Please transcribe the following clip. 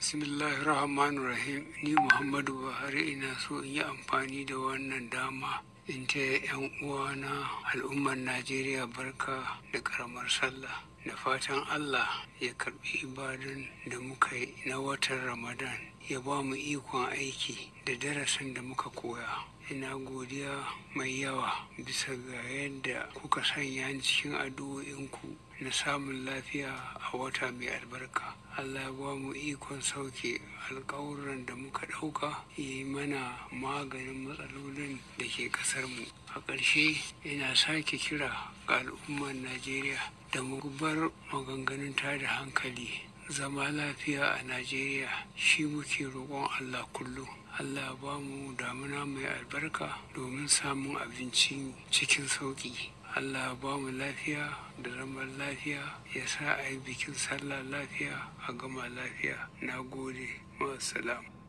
Bismillahirrahmanirrahim ni Muhammadu Buhari ina so in yi amfani da wannan dama in taya 'yan uwana al'ummar Najeriya barka da karamar sallah da fatan Allah ya karbi ibadan da muka yi na watan Ramadan ya ba mu ikon aiki da darasin da muka koya. Ina godiya mai yawa bisa ga yadda kuka sanya ni cikin addu'o'inku na samun lafiya a wata mai albarka. Allah ya ba mu ikon sauke alkawuran da muka ɗauka ya yi mana maganin matsalolin da ke ƙasarmu. A ƙarshe ina sake kira ga al'ummar Najeriya da mu bar maganganun tada hankali. Zama lafiya a Najeriya shi muke roƙon Allah kullum. Allah ba mu damuna mai albarka domin samun abinci cikin sauƙi. Allah ba mu lafiya da zaman lafiya ya sa a yi bikin sallah lafiya a gama lafiya. Na gode. Ma'asalam.